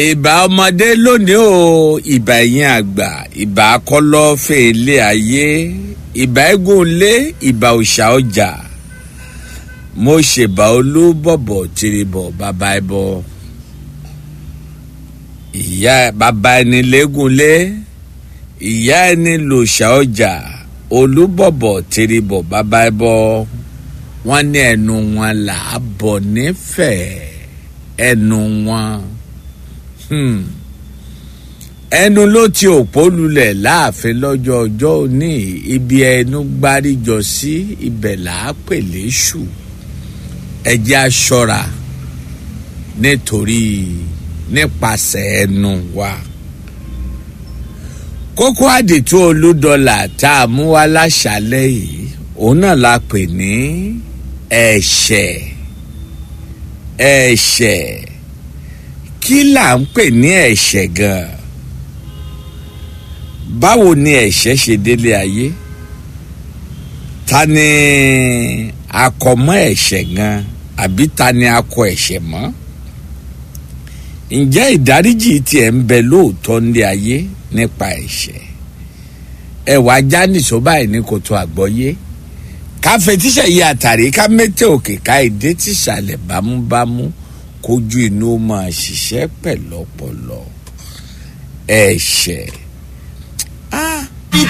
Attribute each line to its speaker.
Speaker 1: ìbà ọmọdé lónìí o ìbà ẹ̀yìn àgbà ìbà kọlọ́fẹ̀ ilé ayé ìbà eégún ilé ìbà òòṣà ọjà mo ṣèbà olúbọ̀bọ̀ tìrìbọ̀ bàbá ẹbọ ìyá bàbá ẹni lẹ́gúnlé ìyá ẹni lòòṣà ọjà olúbọ̀bọ̀ tìrìbọ̀ bàbá ẹbọ wọ́n ní ẹnu wọn là á bọ̀ nífẹ̀ẹ́ ẹnu wọn hmm. ẹnu ló ti òpó lulẹ̀ láàfin lọ́jọ́ ọjọ́ òní ibi ẹnu gbáríjọ sí ibẹ̀ là á pè léṣù ẹjẹ́ aṣọra nítorí nípasẹ̀ ẹnu wa kókó àdìtú olúdọlà tá a mú wá láṣálẹ́ yìí òun náà la pè ní ẹ̀ṣẹ̀ ẹ̀ṣẹ̀ kí là ń pè ní ẹ̀ṣẹ̀ gan-an báwo ni ẹ̀ṣẹ̀ ṣe délé ayé ta ni akọmọ ẹ̀ṣẹ̀ gan àbí ta ni akọ ẹ̀ṣẹ̀ mọ́ ǹjẹ́ ìdáríjì tiẹ̀ ń bẹ lóòótọ́ nílé ayé nípa ẹ̀ṣẹ̀ ẹ̀wà jánìṣó báyìí ní kòtò àgbọ́yé ká fetíṣẹ̀ yí àtàrí ká mẹ́tẹ̀ òkè ká ìdé tìṣàlẹ̀ bámúbámú kójú inú ó máa ṣiṣẹ́ pẹ̀lọ́pọ̀lọ́ ẹ̀ṣẹ̀